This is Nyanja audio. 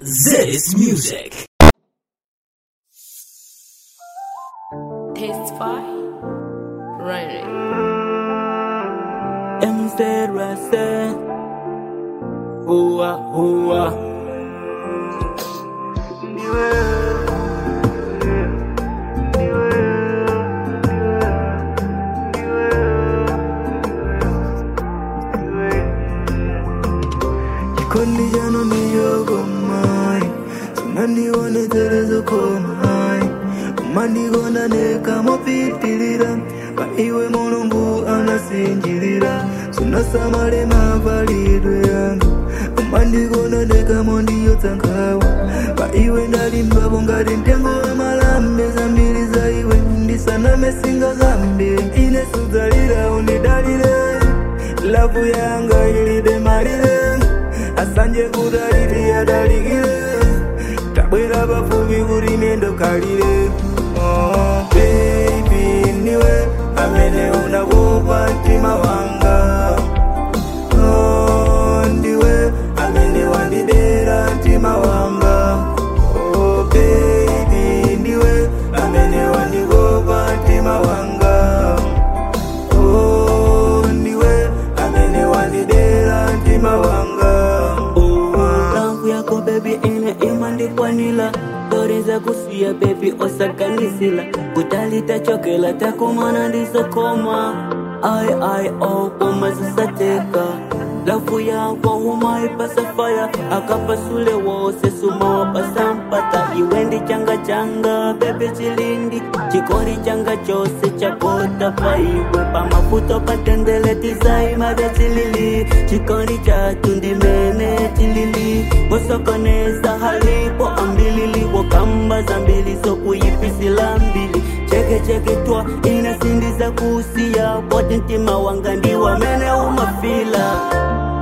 This music. Testify. Running. MZRSA Hua hua Jikoni jana niyogomai Sunanione terezo komai Manigona neka mopitilira Paiwe mulungu anasinjilira Sunasamale mavalidwe yangu Mandigona neka mondiyo tsankawa Paiwe ndalimbabo ngati mtengo wa malambe Zambiri za iwe ndisaname singa zambi Ine sudzalira unidalire Lavu yanga ilibe malire asanje kudaliti yadalikire tabwera pafupi kuti mendo kalire oh, baby niwe amene unakupa mtima wanga oh, ndiwe amene wandidera mtima wanga oh, baby ndiwe amene wandikopa mtima wanga oh, ndiwe amene wandidera mtima wanga Rangu yako baby ine imandikwanila Dori za kusiya baby osaganisila Kutalita chokela takumana ndisokoma Ai ai oh koma zisateka Lafu yako umaipasa faya Akapasule wose suma wapasa mpata Iwendi changa changa bebe chilindi Chikori changa chose chakota paiwe Pamafuto patendele tizai mada chilili Chikori chatundi mene chilili Mosokoneza halipo ambilili Wakamba zambili so kuyipisila mbili Cheke cheke twa inasindiza kusia Pote ntima wanga ndiwa mene umafila